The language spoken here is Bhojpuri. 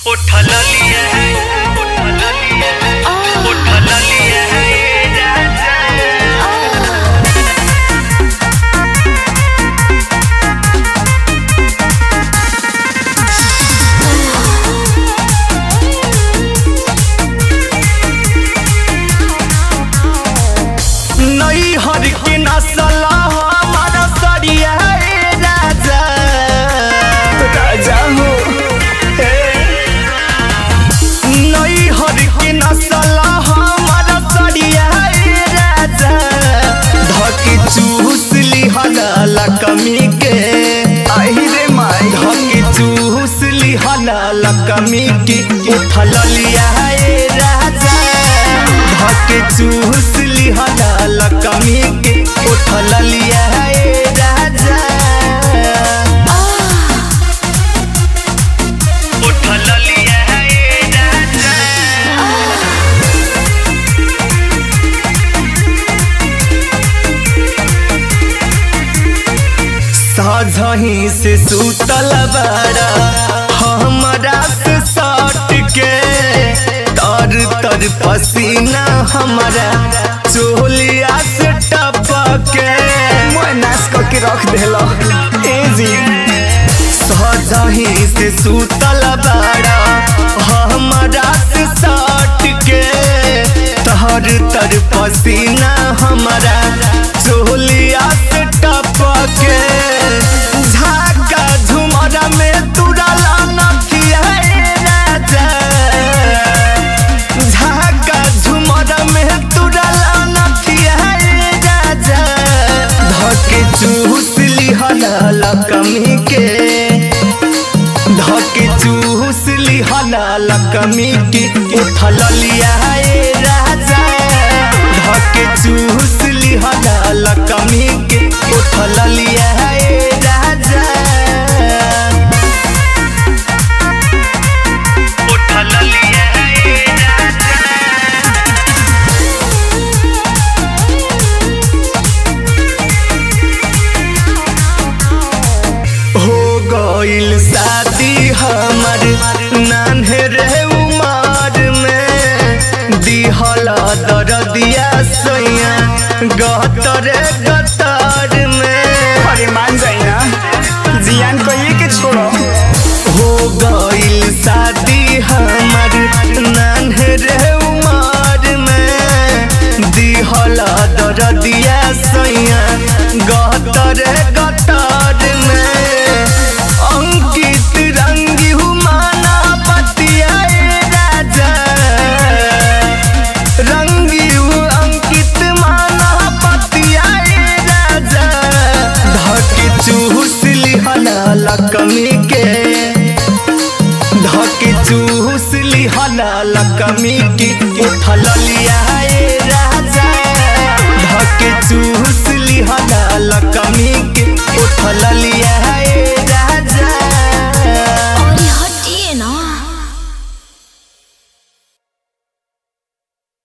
उठल लिया है उठल लिया है उठल लिया है ये राजा नई हर के नसल हमारा सरिया ए राजा राजा हो नई हर के नसल हमारा सरिया ए राजा धके चूस लिहल कमी के आई रे माई धके चूस लिहल कमी के उठल लिया ए राजा धके चूस लिहल कमी के उठल लिया ए राजा उठल लिया है ये राजा साझही से सुतल बड़ा हमरा से सट के तर तर पसीना हमारा चोलिया से टपके मैं नाश करके रख देला ए जी साझही से सुतल बड़ा हमरा से सट के तर तर पसीना हमारा चोलिया से टपके झाका झुमरा में तुरला नथिया ए राजा झाका झुमरा में तुरला नथिया ए राजा धके चूस लिहल कमी के धके चूस लिहल कमी के उठल लिया ए राजा धके चूस लिहल कमी के उठल लिया ए राजा उठल लिया है ये राजा हो गइल शादी हमर नान्हे रे उमर में दिहल दरदिया सैया गतर गतर में अरे मान जाई ना जियान कहिए के छोड़ो हो गइल शादी हमर नान्हे रे उमर में दिहल दरदिया सैया गतर गतर में अंकित रंगी हुमाना पतिया ए राजा रंगी हु अंकित माना पतिया ए राजा धके चूस लिहल कमी के धके चूस लिहल कमी के उठल लिया ए राजा धके चूस लिहल कमी के